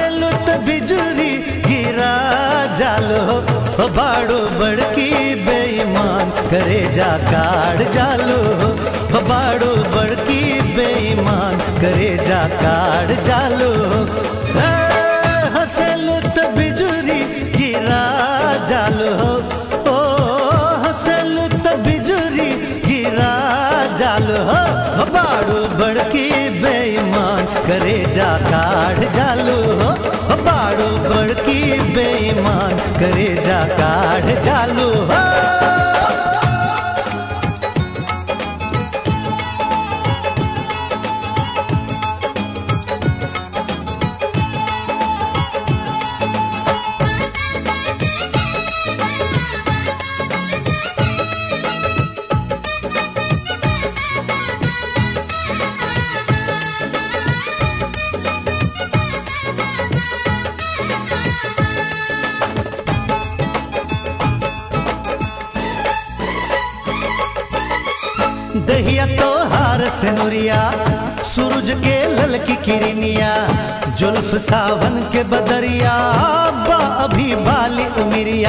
हंसेलु त बिजुरी गिरा जालो हो बाड़ो बड़की बेईमान करे जा काढ़ जालो हो बाड़ो बड़की बेईमान करे जा काढ़ जालो हे, हंसेलु त बिजुरी गिरा जालो ओ हंसेलु त बिजुरी गिरा जालो हो बाड़ो बड़की बेईमान करे जा काढ़ जालो हो बाड़ो बड़की बेईमान करे जा काढ़ जालो हो दहिया तो हार से नुरिया सूरज के ललकी किरनिया जुल्फ सावन के बदरिया बा अभी बाली उमिरिया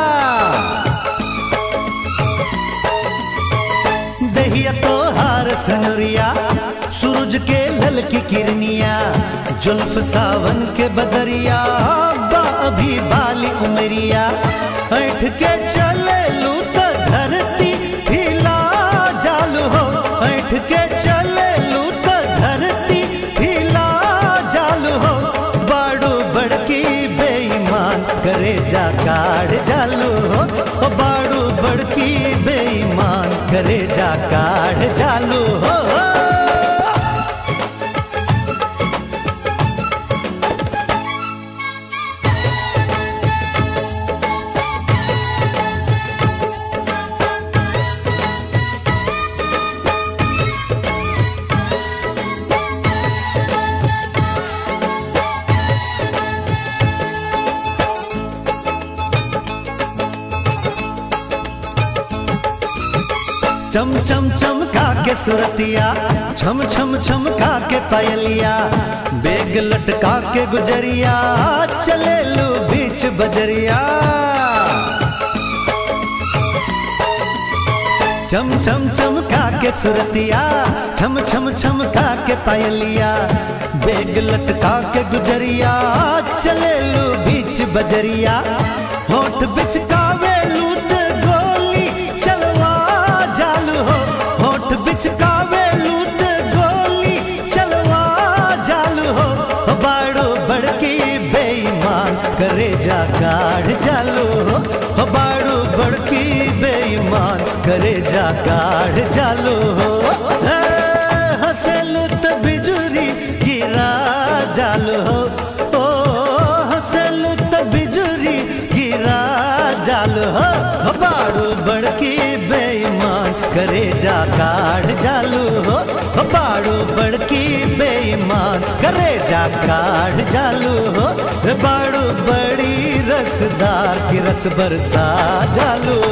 दहिया तो हार से नुरिया सूरज के ललकी किरनिया जुल्फ सावन के बदरिया बा अभी बाली उमरिया ऐठ के चले लू त धरती हिला जालू हो ऐठ के चले लू त धरती हिला जालू हो बाड़ू बड़की बेईमान करे जा काढ़ जालू हो ओ बाड़ू बड़की बेईमान करे जा काढ़ जालू हो चम चम चमका के सुरतिया छम छम छमका के पायलिया बेग लटका के गुजरिया चले लो बीच बजरिया चम चम चमका के सुरतिया छम छम छमका के पायलिया बेग लटका के गुजरिया चले लो बीच बजरिया होठ बिचकावे लूट गोली चलवा जालू हो होठ बिचकावे लूट गोली चलवा जालू हो बाड़ो बड़की बेईमान करे जा काढ़ जालू हो बाड़ो बड़की बेईमान करे जा काढ़ जालू हो हे, हंसेलू त बिजुरी गिरा जालू हो ओ हंसेलू त बिजुरी गिरा जालू हो बाड़ू बड़की बेईमान करे जा काढ़ जालू हो बाड़ू बड़की बेईमान करे जा काढ़ जालू हो बाड़ू बड़ी रसदार की रस बरसा जालू